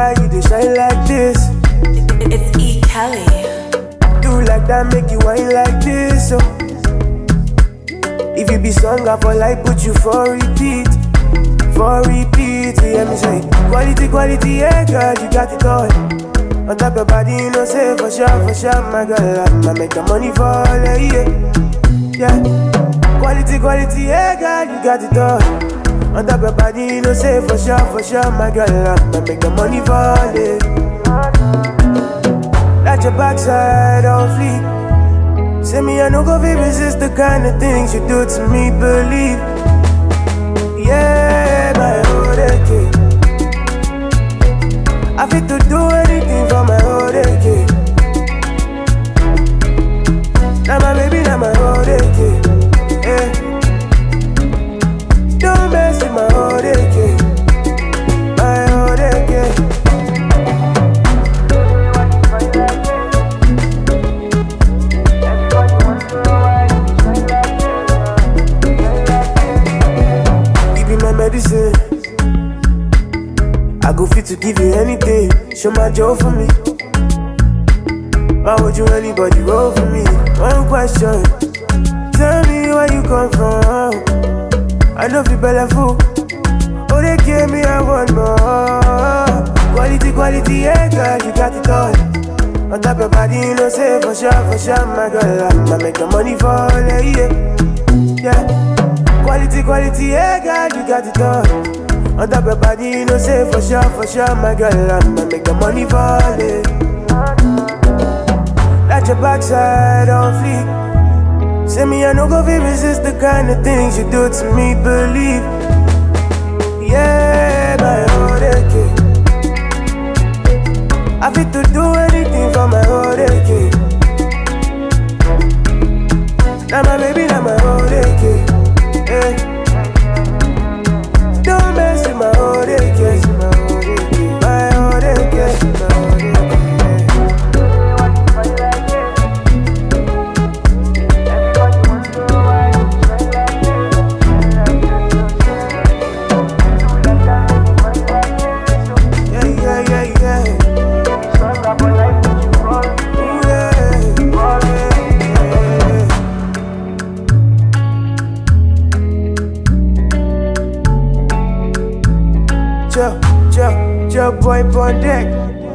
why you dey shine like this? It's E. Kelly. Do like that, make you whine like this. Oh. If you be song, I for like put you for repeat, for repeat. You hear me say quality, quality, yeah, girl, you got it all. On top your body, you know, say for sure, for sure, my girl, I'ma make the money fall, yeah, yeah. Quality, quality, yeah, girl, you got it all. On top your body, you know, say for sure, for sure, my girl, I'ma make the money fall, yeah. That your backside on fleek. Say me, I no go fit resist the kind of things you do to me, believe. Yeah, my old kid. I fit to do anything for my old kid. Now my baby, now my old kid. Yeah. Don't mess with my old kid. My old kid. You be my medicine. I go fit to give you anything. Show my joy for me. Why would you anybody roll for me? One question. Tell me where you come from. I know you better fool. Oh, they gave me I want more. Quality, quality, yeah, girl, you got it all. On top your body, you know, say for sure, for sure, my girl, I'ma make the money fall, yeah, yeah. yeah. Quality, quality, yeah, girl, you got it all. On top your body, you know, say for sure, for sure, my girl, I'ma make the money fall, yeah. Let your backside on fleek. Say me, I no go fit resist the kind of things you do to me, believe. Yeah, my old kid. I fit to do anything for my old kid. Now my baby, now my old kid. Yeah. Don't mess with my old kid. My old kid. My old kid. Yeah, yeah, yeah, yeah. Ooh, yeah. Yeah. Joe, Joe, Joe boy on deck.